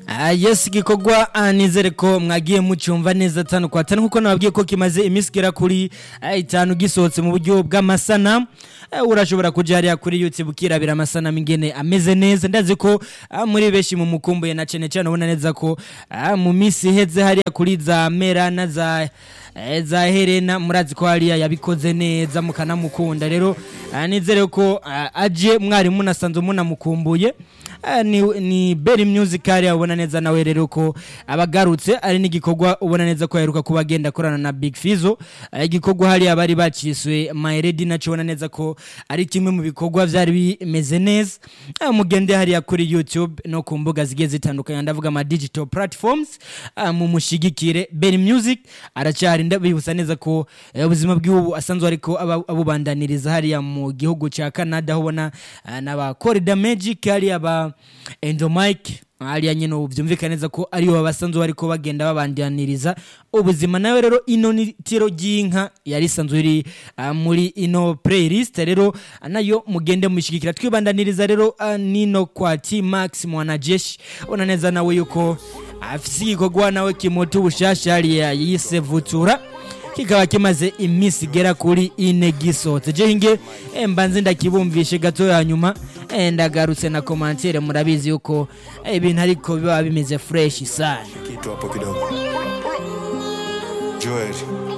Ah, yes igikorwa ah, nizere ko mwagiye mucyumva neza tanu kwa tanu nkuko nababwiye ko kimaze iminsi igera kuri ah, itanu gisohotse mu buryo bw'amasanamu Eh, urashobora kuja hariya kuri youtube ukirabira amasanamu ingene ameze neza ndazi ko ah, muri benshi mu mukumbuye na cane cane ubona neza ko ah, mu minsi iheze hariya kuri za mera na za eh, za herena murazi ko hariya yabikoze neza mukanamukunda rero ah, nizere ko ah, aje mwari munasanzwe munamukumbuye Ah, ni, ni Berry Music hariya ubona neza nawe rero ko abagarutse ari n'igikorwa ubona neza ko yaheruka kuba agenda akorana na Big Fizzo Ah, igikorwa hariya bari baciswe My Lady naco ubona neza ko ari kimwe mu bikorwa vyari bimeze neza Ah, mugende hariya kuri YouTube no ku mbuga zigiye zitandukanye ndavuga ama digital platforms ah, mu mushigikire Berry Music aracyari ndabibutsa neza ko eh, ubuzima bw'ubu asanzwe ariko aba- abubandaniriza hariya mu gihugu ca Canada aho ubona ah, n'aba Corridor Magic hariya ba Endomike hariya nyine ubu byumvikana neza ko aribo basanzwe bariko bagenda babandaniriza ubuzima nawe rero ino ni tiro ry'inka yari isanzwe iri ah, muri ino playlist rero ah, nayo mugende mushigikira twibandaniriza rero ah, nino kwa T Max mwanajeshi ubona neza nawe yuko afise igikorwa nawe kimuta ubushasha hariya yise vutura kikaba kimaze iminsi igera kuri ine gisohotse je hinge eh, mbanze ndakibumvishe gato hanyuma eh, ndagarutse na komantere murabizi yuko eh, ibintu ariko biba bimeze fresh sana kitu hapo kidogo Joel